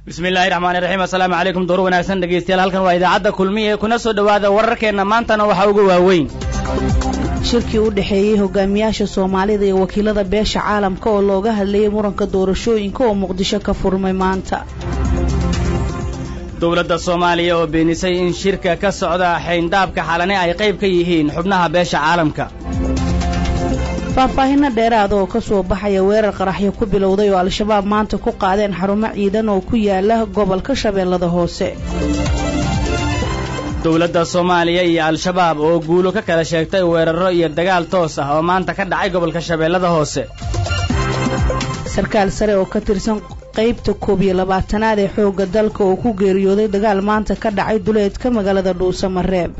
bismillaahi raxmaani raxiim assalaamu calaykum door wanaagsan dhegeystayaal halkan waa idaacadda kulmiye kuna soo dhowaada wararkeenna maantana waxaa ugu waaweyn shirkii u dhexeeyey hogaamiyaasha soomaalida iyo wakiilada beesha caalamka oo looga hadlayay muranka doorashooyinka oo muqdisho ka furmay maanta dowladda soomaaliya oo beenisay in shirka ka socda xayndaabka xalane ay qayb ka yihiin xubnaha beesha caalamka faahfaahinno dheeraada oo ka soo baxaya weerar qaraxyo ku bilowday oo al-shabaab maanta ku qaadeen xarumo ciidan oo ku yaala gobolka shabeellada hoose dowladda soomaaliya iyo al-shabaab oo guulo ka kala sheegtay weerarro iyo dagaal toos ah oo maanta ka dhacay gobolka shabeellada hoose sarkaal sare oo ka tirsan qaybta koob iyo labaatanaad ee xoogga dalka oo ku geeriyooday dagaal maanta ka dhacay duleedka magaalada dhuusamareeb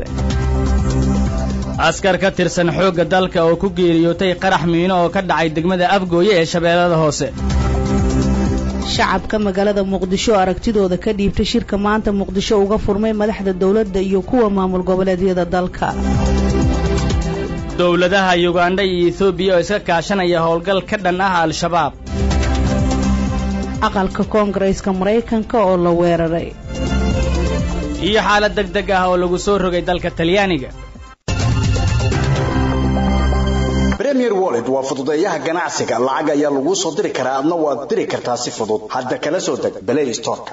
askar ka tirsan xoogga dalka oo ku geeriyootay qarax miino oo ka dhacay degmada afgooye ee shabeellada hoose shacabka magaalada muqdisho aragtidooda ka dhiibtay shirka maanta muqdisho uga furmay madaxda dowladda iyo kuwa maamul goboleedyada dalka dowladaha yugandha iyo etoobiya oo iska kaashanaya howlgal ka dhan ah al-shabaab aqalka koongareeska maraykanka oo la weeraray iyo xaalad deg deg ah oo lagu soo rogay dalka talyaaniga premier wallet waa fududeeyaha ganacsiga lacag ayaa laguu soo diri karaa adna waad diri kartaa si fudud hadda kala soo deg balay storka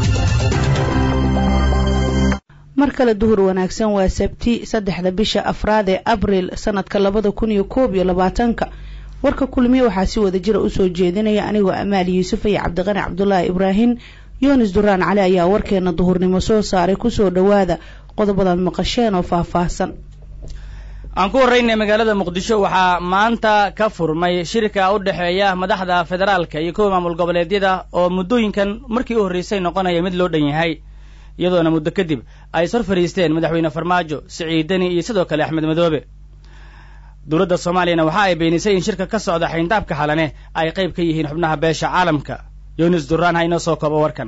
mar kale duhur wanaagsan waa sabti saddexda bisha afraad ee abril sanadka labada kun iyo koob iyo labaatanka warka kulmiye waxaa si wada jira usoo jeedinaya anigoo amaal yuusuf iyo cabdiqani cabdulaahi ibraahim yoonis duraan cali ayaa warkeena duhurnimo soo saaray kusoo dhowaada qodobadaad maqasheen oo faahfaahsan aan ku horraynay magaalada muqdisho waxaa maanta ka furmay shirka u dhexeeya madaxda federaalka iyo kuwa maamul goboleedyada oo muddooyinkan markii u horraysay noqonaya mid loo dhan yahay iyadoona muddo kadib ay sor fadhiisteen madaxweyne farmaajo siciidani iyo sidoo kale axmed madoobe dowladda soomaaliyana waxa ay beenisay in shirka ka socda xayndaabka xalane ay qayb ka yihiin xubnaha beesha caalamka yunis duraan ha inoo soo koobo warkan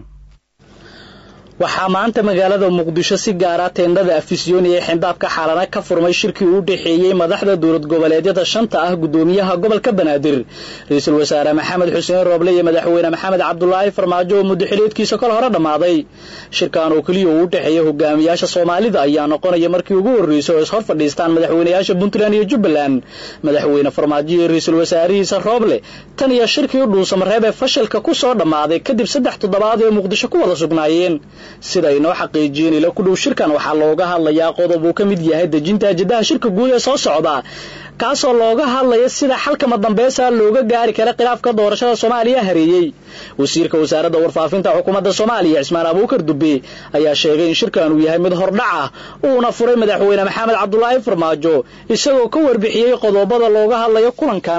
waxaa maanta magaalada muqdisho si gaara teendhada afisyooni ee xindaabka xalana ka furmay shirkii u dhexeeyey madaxda dowlad goboleedyada shanta ah gudoomiyaha gobolka banaadir ra-iisul wasaare maxamed xuseen rooble iyo madaxweyne maxamed cabdulaahi farmaajo oo muddo xiliedkiisa kol hore dhammaaday shirkan oo keliya uu u dhexeeya hogaamiyaasha soomaalida ayaa noqonaya markii ugu horreysay oo ishor fadhiistaan madaxweynayaasha puntland iyo jubbaland madaxweyne farmaajo iyo ra-iisul wasaarihiisa rooble tan iyo shirkii u dhuusamareeb ee fashilka ku soo dhammaaday kadib saddex toddobaad ee muqdisho ku wada sugnaayeen sida ay noo xaqiijiyeen ila ku dhow shirkan waxaa looga hadlayaa qodob uu ka mid yahay dejinta ajadaha shirka guud ee soo socda kaasoo looga hadlaya sida xalkama dambaysa looga gaari kara khilaafka doorashada soomaaliya hareeyey wasiirka wasaaradda warfaafinta xukuumadda soomaaliya cismaan abuukar dube ayaa sheegay in shirkan uu yahay mid hordhac ah uuna furay madaxweyne maxamed cabdulaahi farmaajo isagoo ka warbixiyey qodobada looga hadlayo kulankan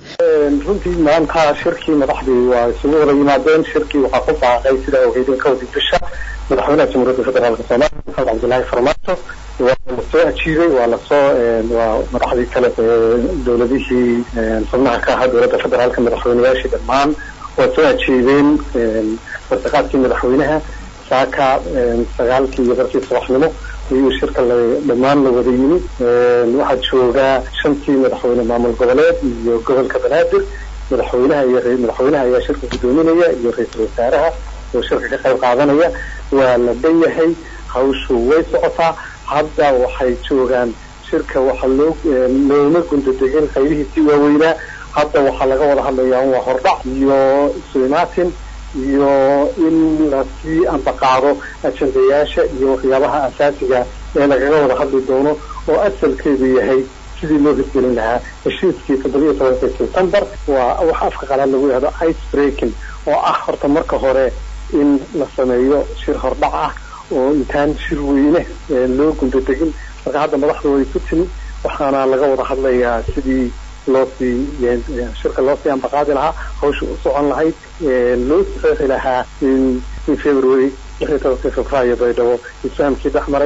runtii maanta shirkii madaxdii waa isugu wada yimaadeen shirkii waxaa ku baaqay sida ogeydeen ka wadi bisha madaxweynaha jamhuuriyadda federaalk soomaaliya maxamed cabdilaahi farmaajo waa lasoo ajiibay waa lasoo waa madaxdii kale dowladihii xubnaha ka ahaa dowladda federaalka madaxweynayaashii dhammaan waa soo ajiibeen wartaqaadkii madaxweynaha saaka sagaalkii iyo barkii subaxnimo ayuu shirka la dhammaan la wada yimi waxaa joogaa shantii madaxweyne maamul goboleed iyo gobolka banaadir madaxweynaha iyo madaxweynaha ayaa shirka gudoominaya iyo ra-iisul wasaaraha oo shirka ka qayb qaadanaya waa la dhan yahay hawshu way socotaa hadda waxay joogaan shirka waxa loo looma gundadegin qaybihiisii waaweynaa hadda waxaa laga wada hadlayaa waa hordhac iyo isu-imaatin iyo in lasii ambaqaado ajendayaasha iyo waxyaabaha asaasiga ee lagaga wada hadli doono oo asalkeedu yahay sidii loo hirgelin lahaa heshiiskii toddobiyo tobankii september waa wax afka qalaad lagu yihahdo ice breaking oo ah horta marka hore in la sameeyo shir hordhac ah oo intaan shir weyne loo gundadegin marka hadda madaxda way ku timi waxaana laga wada hadlayaa sidii loosii shirka loosii ambaqaadi lahaa hawsha u socon lahayd loo saxeexi lahaa in in february lix iyo tobankii februaayo baydhabo isfahamkii dhex maray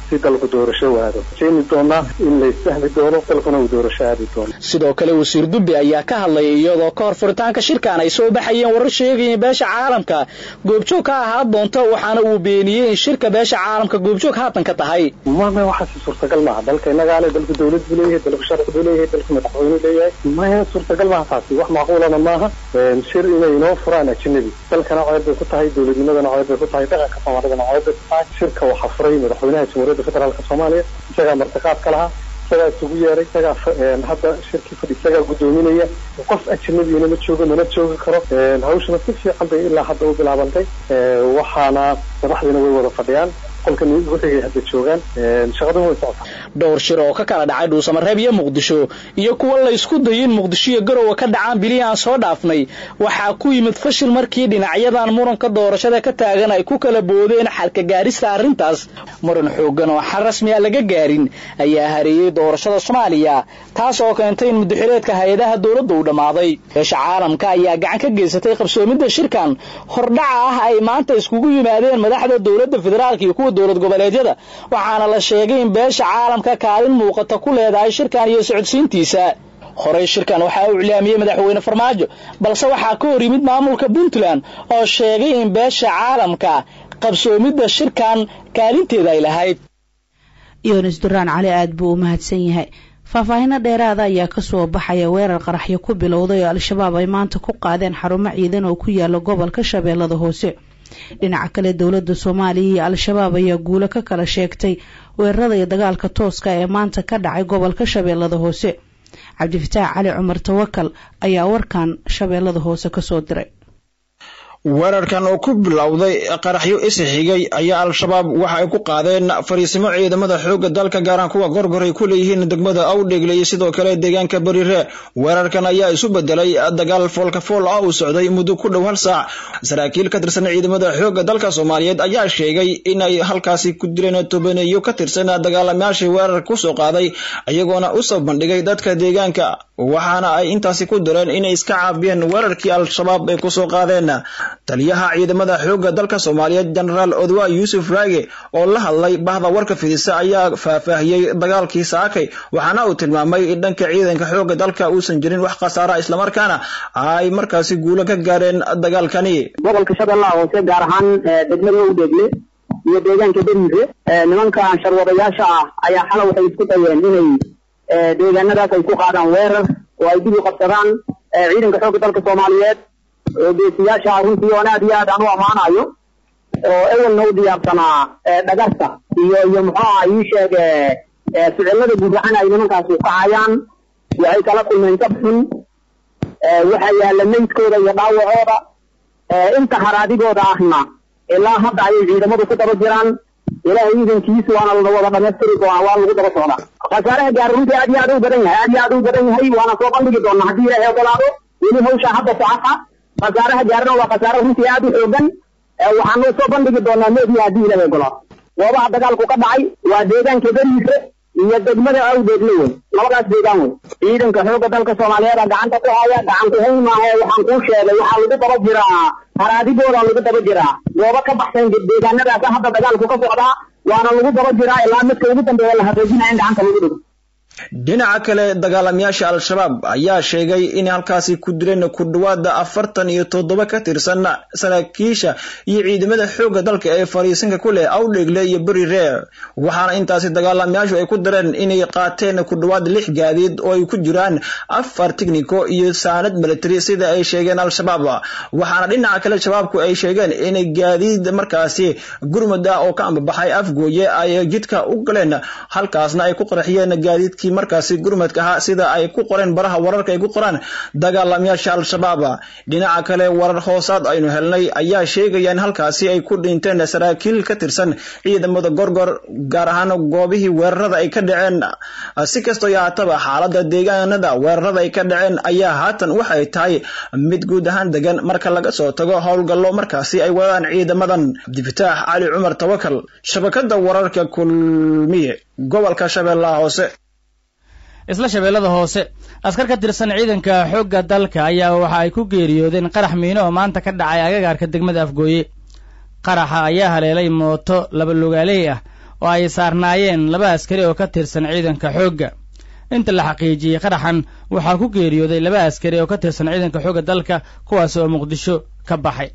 si dalku doorasho waado jeeni doonaa in la isfahmi doono dalkuna uu doorasho aadi doono sidoo kale wasiir dubbe ayaa ka hadlayay iyadoo ka hor furitaanka shirkan ay soo baxayeen warar sheegayeen beesha caalamka goobjoog ka ahaa doonto waxaana uu beeniyey in shirka beesha caalamka goobjoog haatan ka tahay mama waxaasi suurtagal maaha dalka innagaa le dalku dawlad buu leeyahay dalku sharci buu leeyahay dalku madaxweyne leeyahay maya suurtagal maaha taasi wax macquulana maaha shir inay inoo furaan ajnabi dalkana ceeb bay ku tahay dowladnimadana ceeb bay ku tahay dhaqanka soomaalidana ceeb bay ku tahay shirka waxaa furay madaxweynaha jamhuuriyadda federaalka soomaaliya isagaa martiqaad ka lahaa isagaa isugu yeeray isagaa hadda shirkii fadhi isagaa guddoominaya qof ajnabiyana ma joogo mana joogi karo hawshana si fiican bay ilaa hadda u bilaabantay waxaana madaxdiina way wada fadhiyaan qolkan wixigay hadda joogaan shaqaduna way socotaa dhowr shir oo ka kala dhacay dhuusamareeb iyo muqdisho iyo kuwa la isku dayay in muqdisho iyo garowe ka dhacaan bilihii aan soo dhaafnay waxaa ku yimid fashil markii dhinacyadan muranka doorashada ka taagan ay ku kala boodeen xalka gaarista arrintaas muran xooggan oo xal rasmi a laga gaarin ayaa hareeyey doorashada soomaaliya taas oo keentay in mudaxireedka hay-adaha dowladda uu dhammaaday beesha caalamka ayaa gacan ka geysatay qabsoomidda shirkan hordhaca ah ay maanta iskugu yimaadeen madaxda dowladda federaalka iyo kuwa dowlad goboleedyada waxaana la sheegay in beesha caalamka kaalin muuqata ku leedahay shirkan iyo socodsiintiisa horey shirkan waxaa u iclaamiyey madaxweyne farmaajo balse waxaa ka hor yimid maamulka puntland oo sheegay in beesha caalamka qabsoomidda shirkan kaalinteeda ay lahayd yonis duraan cali aada buu u mahadsan yahay faahfaahino dheeraada ayaa kasoo baxaya weerar qaraxyo ku bilowday oo al-shabaab ay maanta ku qaadeen xarumo ciidan oo ku yaala gobolka shabeellada hoose dhinaca kale dowladda soomaaliya iyo al-shabaab ayaa guulo ka kala sheegtay weerarada iyo dagaalka tooska ee maanta ka dhacay gobolka shabeellada hoose cabdifataax cali cumar tawakal ayaa warkan shabeellada hoose kasoo diray weerarkan oo ku bilowday qaraxyo isxigay ayaa al-shabaab waxa ay ku qaadeen fariisimo ciidamada xoogga dalka gaaraan kuwa gorgor ay ku leeyihiin degmada awdhegle iyo sidoo kale deegaanka berire weerarkan ayaa isu bedelay dagaal foolkafool ah uu socday muddo ku dhow hal saac saraakiil ka tirsan ciidamada xoogga dalka soomaaliyeed ayaa sheegay inay halkaasi ku dileen tobaneeyo ka tirsan dagaalamayaashii weerar kusoo qaaday iyagoona usoo bandhigay dadka deegaanka waxaana ay intaasi ku direen inay iska caabiyeen weerarkii al-shabaab ay kusoo qaadeen taliyaha ciidamada xoogga dalka soomaaliyeed jenaraal odwa yuusuf raage oo la hadlay bahda warka fidisa ayaa faahfaahiyey dagaalkii saakay waxaana uu tilmaamay in dhanka ciidanka xoogga dalka uusan jirin wax khasaara islamarkaana ay markaasi guulo ka gaareen dagaalkani gobolka shabeellaha hoose gaar ahaan degmada udheegle iyo deegaanka beriire nimankan sharwadayaasha ah ayaa xala waxay isku dayeen inay deegaanadaas ay ku qaadaan weerar oo ay dib u qabsadaan ciidanka xoogga dalka soomaaliyeed oo geesiyaasha runtii oon aad iyo aad aan u ammaanayo oo ewelna u diyaarsanaa dhagarta iyo iyo muxuu aha ii sheeg ficilada guudaxan ay nimankaasi kacayaan waxay kala kulmeen jabxun waxa yaalla meydkooda iyo dhaawacooda inta haraadigooda ahna ilaa hadda ayay ciidamadu ku daba jiraan ilaahay iidankiisu waana la wada dhamaystiri doonaa waa lagu daba socdaa khasaaraha gaar runtii aad iyo aad u badan yahay aad iyo aad u badan yahay waana soo bandhigi doonaa haddii ilaahay ogolaado weli hawsha hadda socota khasaaraha gaarna waa khasaare runtii aad u xoogan waxaanu soo bandhigi doonaa meediya haddii ilaahay ogolaado goobaha dagaalku ka dhacay waa deegaanka beriise iyo degmada awdeegle wey labadaas deegaan wey ciidanka xoogga dalka soomaaliyeed gacanta ku haya gacan ku hayn maahe waxaan kuu sheegay waxaa lagu daba jiraa haraadigooda lagu daba jiraa goobo ka baxsan deegaanadaas hadda dagaalku ka socdaa waana lagu daba jiraa ilaa midka ugu dambeeya la xaqiijinaya in gacanta lagu dhigo dhinaca kale dagaalamayaasha al-shabaab ayaa sheegay inay halkaasi ku dileen ku dhawaada afartan iyo toddoba ka tirsan saraakiisha iyo ciidamada xoogga dalka ee fariisinka ku leh awdhegle iyo berire waxaana intaasi dagaalamayaashu ay ku direen inay qaateen ku dhawaad lix gaadiid oo ay ku jiraan afar tignico iyo saanad military sida ay sheegeen al-shabaab waxaana dhinaca kale shabaabku ay sheegeen inay gaadiid markaasi gurmud ah oo ka ambabaxay afgooye ay jidka u galeen halkaasna ay ku qarxiyeen gaadiidkii markaasi gurmadka ahaa sida ay ku qoreen baraha wararka ay ku qoraan dagaalamayaasha al-shabaab dhinaca kale warar hoosaad aynu helnay ayaa sheegaya in halkaasi ay ku dhinteen saraakiil ka tirsan ciidamada gorgor gaar ahaan goobihii weerarada ay ka dhaceen si kastoo yahaataba xaalada deegaanada weerarada ay ka dhaceen ayaa haatan waxay tahay mid guud ahaan degan marka laga soo tago howlgallo markaasi ay wadaan ciidamadan cabdifataax cali cumar tawakal shabakada wararka kulmiye gobolka shabeellaha hoose isla shabeellada hoose askar ka tirsan ciidanka xoogga dalka ayaa waxa ay ku geeriyoodeen qarax miino oo maanta ka dhacay agagaarka degmada afgooye qaraxa ayaa haleelay mooto laba lugaaley ah oo ay saarnaayeen laba askari oo ka tirsan ciidanka xoogga inta la xaqiijiyey qaraxan waxaa ku geeriyooday laba askari oo ka tirsan ciidanka xoogga dalka kuwaas oo muqdisho ka baxay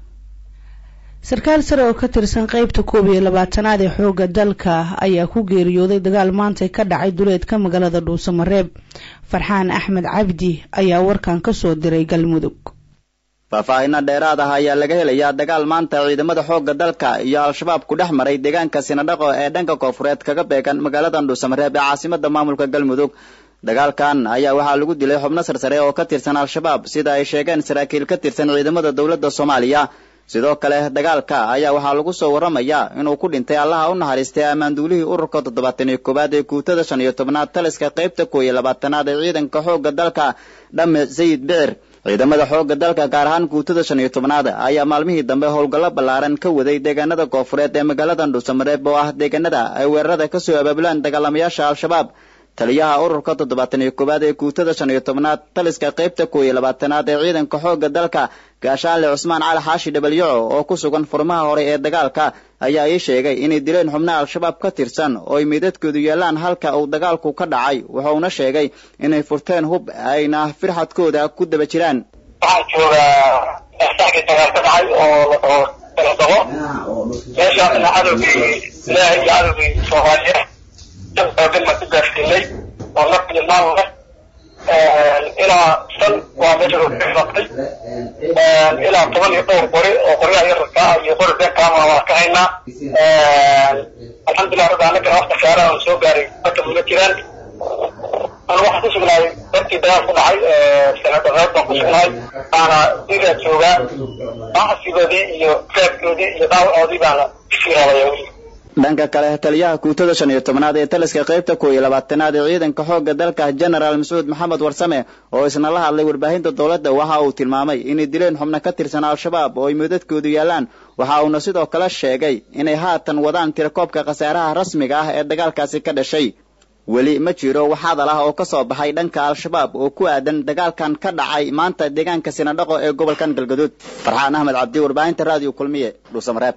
sarkaal sare oo ka tirsan qeybta koob iyo labaatanaad ee xoogga dalka ayaa ku geeriyooday dagaal maantay ka dhacay duleedka magaalada dhuusamareeb farxaan axmed cabdi ayaa warkan ka soo diray galmudug faahfaahinno dheeraad ah ayaa laga helayaa dagaal maanta ciidamada xoogga dalka iyo al-shabaab ku dhex maray deegaanka sinadhaqo ee dhanka koofureed kaga beegan magaalada dhuusamareeb ee caasimada maamulka galmudug dagaalkan ayaa waxaa lagu dilay xubno sarsare oo ka tirsan al-shabaab sida ay sheegeen saraakiil ka tirsan ciidamada dowladda soomaaliya sidoo kale dagaalka ayaa waxaa lagu soo warramayaa inuu ku dhintay allaha u naxariistay ammaanduulihii ururka toddobaatan iyo koowaad ee guutada shan iyo tobnaad taliska qaybta koow iyo labaatanaad ee ciidanka xoogga dalka dhamme sayid bicir ciidamada xoogga dalka gaar ahaan guutada shan iyo tobnaad ayaa maalmihii dambe howlgallo ballaaran ka waday deegaanada koofureed ee magaalada dhuusamareeb oo ah deegaanada ay weerarada ka soo abaabulaan dagaalamayaasha al-shabaab taliyaha ururka toddobaatan iyo koowaad ee guutada shan iyo tobnaad taliska qaybta koow iyo labaatanaad ee ciidanka xoogga dalka gaashaanle cusmaan cali xaashi dhabalyaco oo ku sugan furmaha hore ee dagaalka ayaa ii sheegay inay dileen xubnaha al-shabaab ka tirsan oo ay meydadkoodu yeelaan halka uu dagaalku ka dhacay wuxuuna sheegay inay furteen hub ayna firxadkooda ku daba jiraan waxaan joogaa saxdii dagaal ka dhacay oo oo daladabo meeshaasna cadowgii ilaahay iyo cadowgii soomaaliya jaboodan ma ku gaarsiinay oo naf iyo maal leh ilaa san waa meesha roogtay ilaa toban iyo dhowr qori oo qoryaha yararka ah iyo qori beerkaama waa ka haynaa alxamdulilah rabbi annagana wax khasaara aan soo gaaray marka mula jiraan anu waxaan ku sugnahay dartii dagaal ku dhacay sanadareed baan ku sugnahay baana digaa joogaa bacsigoodii iyo raabkoodii iyo dhaawacoodii baana ifiiraalaya weli dhanka kale taliyaha guutada shan iyo tobnaad ee taliska qaybta koow iyo labaatanaad ee ciidanka xoogga dalka genaraal mascuud maxamed warsame oo isna la hadlay warbaahinta dowladda waxa uu tilmaamay inay dileen xubno ka tirsan al-shabaab oo ay meedadkoodu yaalaan waxa uuna sidoo kale sheegay inay haatan wadaan tirakoobka khasaaraha rasmiga ah ee dagaalkaasi ka dhashay weli ma jiro wax hadal ah oo ka soo baxay dhanka al-shabaab oo ku aadan dagaalkan ka dhacay maanta deegaanka sinadhaqo ee gobolkan galgaduud farxaan ahmed cabdi warbaahinta raadiyo kulmiye dhuusamareeb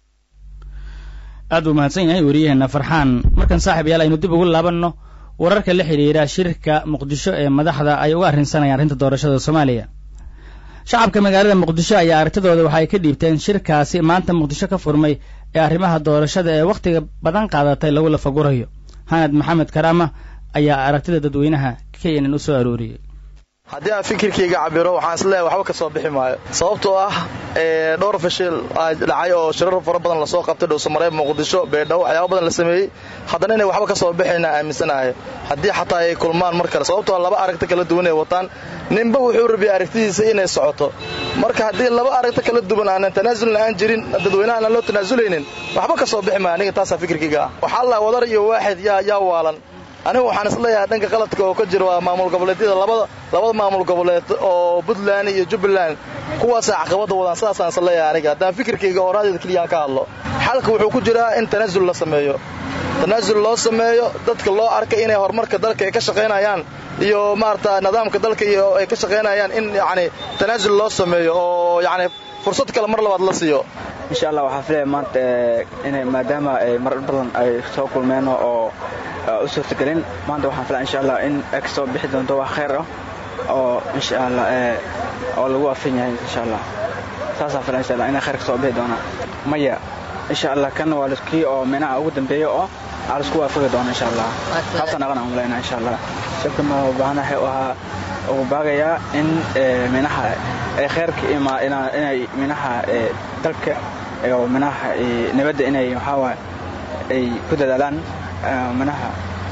aad buu mahadsan yahay wariyaheena farxaan markan saaxiib yaal aynu dib ugu laabanno wararka la xidhiira shirka muqdisho ee madaxda ay uga arrinsanayaan arrinta doorashada soomaaliya shacabka magaalada muqdisho ayaa aragtidooda waxa ay ka dhiibteen shirkaasi maanta muqdisho ka furmay ee arrimaha doorashada ee wakhtiga badan qaadatay lagu lafagurayo hanad maxamed karaama ayaa aragtida dadweynaha keenan u soo arooriyey haddii aan fikirkayga cabiro waxaan isleeyahay waxba ka soo bixi maayo sababtoo ah dhowr fashil dhacay oo shirar fara badan lasoo qabtay dhowsamareeb muqdisho beedhawo waxyaaba badan la sameeyey haddana inay waxba ka soo bixayna aaminsanahay haddii xataa ay kulmaan mar kale sababtoo laba aragti kala duwan ay wataan ninba wuxuu rabiyay aragtidiisa inay socoto marka haddii laba aragti kala duwan aanan tanaasulna aan jirin dadweynaha aan loo tanaasuleynin waxba ka soo bixi maayo aniga taasaa fikirkayga ah waxaa la wadar iyo waaxid yaa yaa waalan anigu waxaan isleeyahay dhanka qaladka oo ka jira waa maamul goboleedyada labada labada maamul goboleed oo puntland iyo jubbaland kuwaasaa caqabada wadaan sidaasaan isleeyahay aniga haddaan fikirkayga oo raadiyada keliyaan ka hadlo xalka wuxuu ku jiraa in tanaasul la sameeyo tanaasul loo sameeyo dadka loo arkay inay horumarka dalka ay ka shaqaynayaan iyo maarata nidaamka dalka iyo ay ka shaqaynayaan in yacni tanaasul loo sameeyo oo yacni fursad kale mar labaad la siiyo insha allah waxaa filaya maanta inay maadaama ay mar badan ay soo kulmeen oo u suurtagelin maanta waxaan filaya insha allah in ay kasoo bixi doonto wax khayr ah oo insha allah oo lagu afin yahay insha allah saasaan filaya insha allah inay khayr kasoo bixi doonaan maya insha allah kan waa kii oo minaha ugu dambeeya oo aa laisku waafaqi doona insha allah taasaan aqan aan malayna insha allah shirka ma baahana waxay u ahaa ugu baagayaa in minaha ay khayrka ima inay minaha dalka oo minaha nabadda inay waxaa ay ku dadaalaan minaha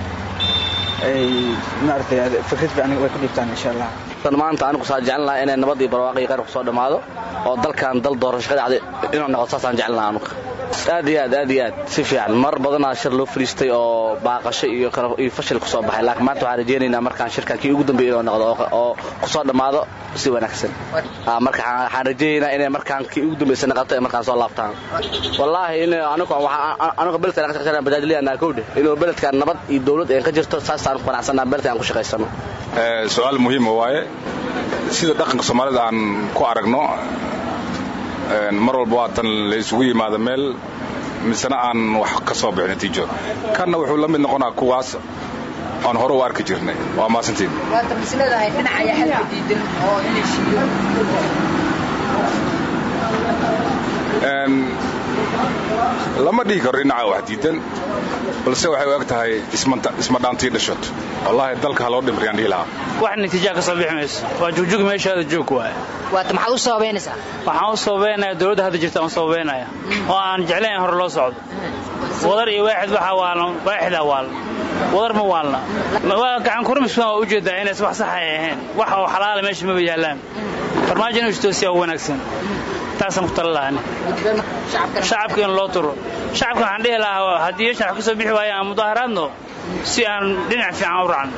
ay maaragtay fikrad fiican way ku dhiibtaan insha allah tan maanta anigu saa jeclan lahaa inay nabad iyo barwaaqo iyo khayr ku soo dhammaado oo dalkan dal doorasho ka dhacday inuu noqdo saasaan jeclan lahaa anugu aad iyo aad aad iyo aad si fiican mar badanaa shir loo fadhiistay oo baaqasho iyo iyo fashil kusoo baxay laakiin maanta waxaan rajaynaynaa markaan shirkan kii ugu dambeeyay inuu noqdo oo kusoo dhammaado si wanaagsan marka waxaan rajaynaynaa inay markaan kii ugu dambeysay noqoto ee markaan soo laabtaan wallaahi in anigu anigu beledkan ka shaqeynaa bajaajliyanaa kowdhe inuu beledkan nabad iyo dowlad een ka jirto saasaan ku qanacsanaa beledkan aan ku shaqaysano su-aal muhiima waaye sida dhaqanka soomaalida aan ku aragno mar walba waatan la isugu yimaado meel misena aan wax ka soo bixin natiijo kanna wuxuu la mid noqonaa kuwaas aan hore u arki jirnay waa maasantiin lama dhihi karo dhinaca wax diidan balse waxay u eg tahay isma dhaantii dhashot wallaahi dalka ha loo dhimriyaan dhihi lahaa wax natiijaa ka soo bixi mayso waa jugjug meeshaada joog waay waata maxaad u sababaynaysaa waxaan u sababaynaya dowladda hadda jirta aan sababaynaya oo aan jeclayn in hore loo socdo wadar iyo waaxid waxa waalna waaxida waalna wadar ma waalna waa gacan kurmiskan waa ujeedaa inays wax sax ay ahayn wax oo xalaala meesha maba yaallaan farmaajo inuu istoosiyaa u wanaagsan taasaan ku tala lahani shacabka in loo turo shacabka waxaan dhihi lahaa haddii shacab ka soo bixi waaya aan mudaaharaadno si aan dhinac fiican u raacno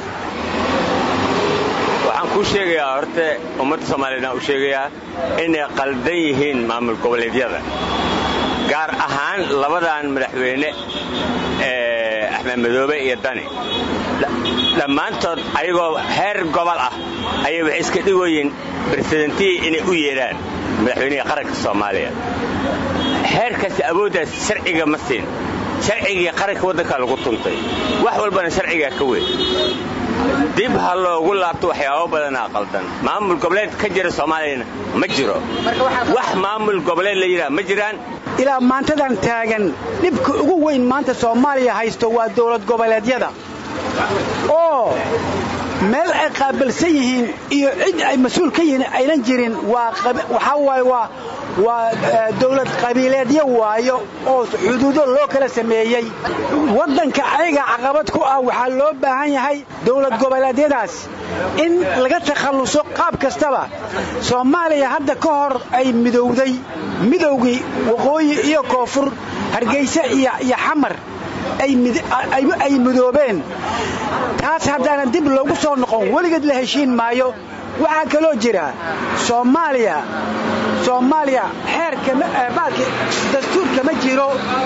waxaan kuu sheegayaa horte ummadda soomaaliyed aan u sheegayaa inay qaldan yihiin maamul goboleedyada gaar ahaan labadan madaxweyne ee axmed madoobe iyo dani dhammaantood ayagoo heer gobol ah ayay waxay iska dhigoyiin beresidentihii inay u yeedhaan madaxweynihii qaranka soomaaliya heerkaasi awooddaas sharciga ma siin sharcigii qaranka waddankaa lagu tuntay wax walbana sharcigaa ka weyn dib ha loogu laabto waxyaabo badanaa qaldan maamul goboleed ka jira soomaaliyana ma jiro wax maamul goboleed la yidhaha ma jiraan ilaa maantadan taagan dhibka ugu weyn maanta soomaaliya haysto waa dowlad goboleedyada oo meel ay qaabilsan yihiin iyo cid ay mas-uul ka yihiin aynan jirin waxaa waaye waa waa dowlad qabiileedyo waayo oo xuduudo loo kala sameeyey waddanka ayaga caqabad ku ah waxaa loo baahan yahay dowlad goboleedyadaas in laga takhalluso qaab kastaba soomaaliya hadda ka hor ay midowday midowgii waqooyi iyo koonfur hargayse iyo xamar ay midoobeen taas haddaanan dib loogu soo noqon weligeed la heshiin maayo waxaa kaloo jira soomaaliya soomaaliya xeerka baalki dastuurka ma jiro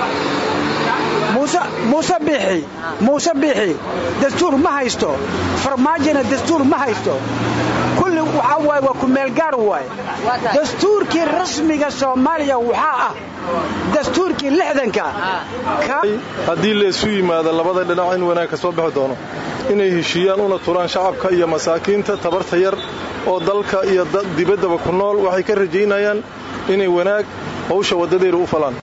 muuse biixi muuse biixi dastuur ma haysto farmaajona dastuur ma haysto kulli waxaa waaye waa ku meelgaar waaye dastuurkii rasmiga soomaaliya waxaa ah dastuurkii lixdanka haddii laysu yimaado labada dhinac in wanaag ka soo bixi doono inay heshiiyaan una turaan shacabka iyo masaakiinta tabarta yar oo dalka iyo dibaddaba ku nool waxay ka rajaynayaan inay wanaag hawsha waddadeeda u falaan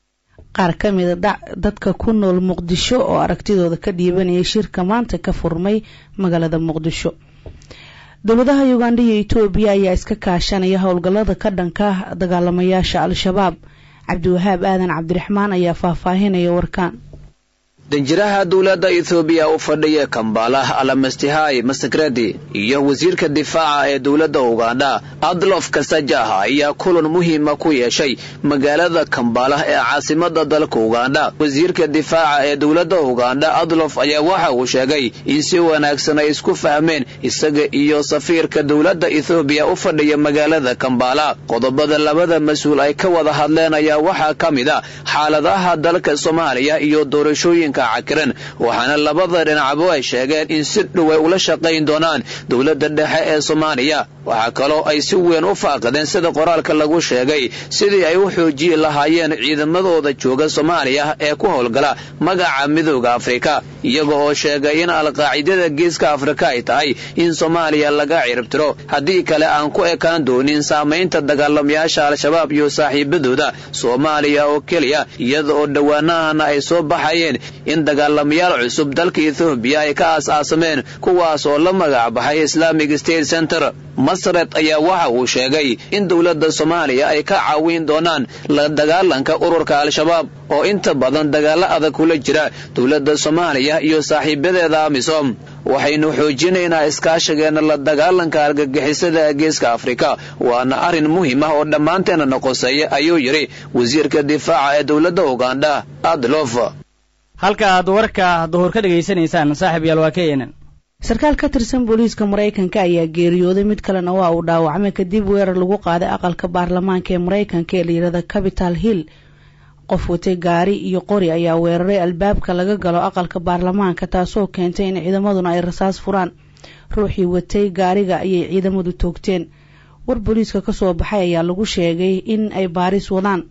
qaar ka mida dadka ku nool muqdisho oo aragtidooda ka dhiibanaya shirka maanta ka furmay magaalada muqdisho dowladaha ugandha iyo etoobiya ayaa iska kaashanaya howlgallada ka dhanka dagaalamayaasha al-shabaab cabdiwahaab aadan cabdiraxmaan ayaa faahfaahinaya warkaan danjiraha dowladda ethoobiya u fadhiya kambala alamastihai masakredi iyo wasiirka difaaca ee dowladda ugandha adlof kasajah ayaa kulan muhiima ku yeeshay magaalada kambala ee caasimada dalka ugandha wasiirka difaaca ee dowladda ugandha adlof ayaa waxa uu sheegay in si wanaagsan ay isku fahmeen isaga iyo safiirka dowladda ethoobiya u fadhiya magaalada kambala qodobada labada mas-uul ay ka wada hadleen ayaa waxaa ka mid a xaaladaha dalka soomaaliya iyo doorashooyinka cakiran waxaana labada dhinacba ay sheegeen in si dhow ay ula shaqayn doonaan dowladda dhexe ee soomaaliya waxaa kaloo ay si weyn u faaqadeen sida qoraalka lagu sheegay sidii ay u xoojiyi lahaayeen ciidamadooda jooga soomaaliya ee ku howlgala magaca midooda afrika iyaga oo sheegay in alqaacidada geeska afrika ay tahay in soomaaliya laga ciribtiro haddii kale aan ku ekaan doonin saamaynta dagaalamayaasha al-shabaab iyo saaxiibadooda soomaaliya oo keliya iyada oo dhowaanahana ay soo baxayeen in dagaalamayaal cusub dalka ethoobiya ay ka aas-aasameen kuwaas oo la magac baxay islamic state center masred ayaa waxa uu sheegay in dowladda soomaaliya ay ka caawin doonaan la dagaalanka ururka al-shabaab oo inta badan dagaalo adag kula jira dowladda soomaaliya iyo saaxiibadeeda amisom waxaynu xoojinaynaa iskaashigeenna la dagaalanka argagixisada geeska afrika waana arrin muhiim ah oo dhammaanteena noqoseeya ayuu yidhi wasiirka difaaca ee dowladda ugandha adlof halka aad warka duhur ka dhegaysanaysaan saaxiib yaal waa keenan sarkaal ka tirsan booliiska maraykanka ayaa geeriyooday mid kalena waa uu dhaawacmay kadib weerar lagu qaaday aqalka baarlamaanka ee maraykanka ee layidhahda capital hill qof watay gaari iyo qori ayaa weeraray albaabka laga galo aqalka baarlamaanka taasoo keentay in ciidamaduna ay rasaas furaan ruuxii watay gaariga ayay ciidamadu toogteen war booliiska kasoo baxay ayaa lagu sheegay in ay baaris wadaan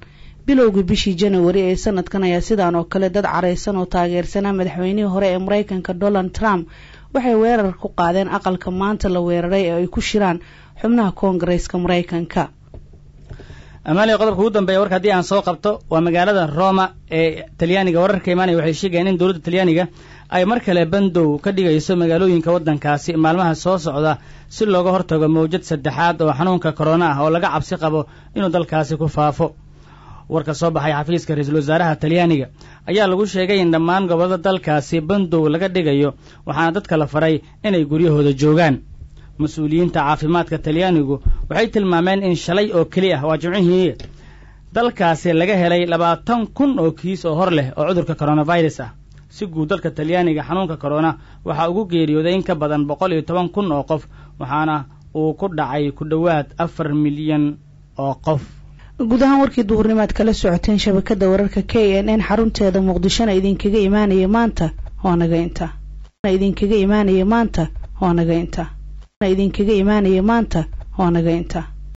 bilowgii bishii janawari ee sanadkan ayaa sidaan oo kale dad careysan oo taageersanaa madaxweynihii hore ee maraykanka donald trump waxay weerar ku qaadeen aqalka maanta la weeraray ee ay ku shiraan xubnaha koongareeska maraykanka amaaliya qodobka ugu dambeeya warka haddii aan soo qabto waa magaalada roma ee talyaaniga wararka imaanaya waxay sheegayeen in dowladda talyaaniga ay mar kale bandow ka dhigayso magaalooyinka waddankaasi maalmaha soo socda si looga hortago mawjad saddexaad oo xanuunka korona ah oo laga cabsi qabo inuu dalkaasi ku faafo warka soo baxay xafiiska ra-iisul wasaaraha talyaaniga ayaa lagu sheegay in dhammaan gobollada dalkaasi bandow laga dhigayo waxaana dadka la faray inay guryahooda joogaan mas-uuliyiinta caafimaadka talyaanigu waxay tilmaameen in shalay oo keli ah waa jimcihii dalkaasi laga helay labaatan kun oo kiis oo hor leh oo cudurka coronavirus ah si guud dalka talyaaniga xanuunka corona waxaa ugu geeriyooday in ka badan boqol iyo toban kun oo qof waxaana uu ku dhacay ku dhowaad afar milyan oo qof guud ahaan warkii duhurnimaad kala socoteen shabakada wararka k n n xarunteeda muqdishona idinkaga imaanaya maanta waa naga inta idinkaga imaanaya maanta waa naga inta idinkaga imaanaya maanta waa naga inta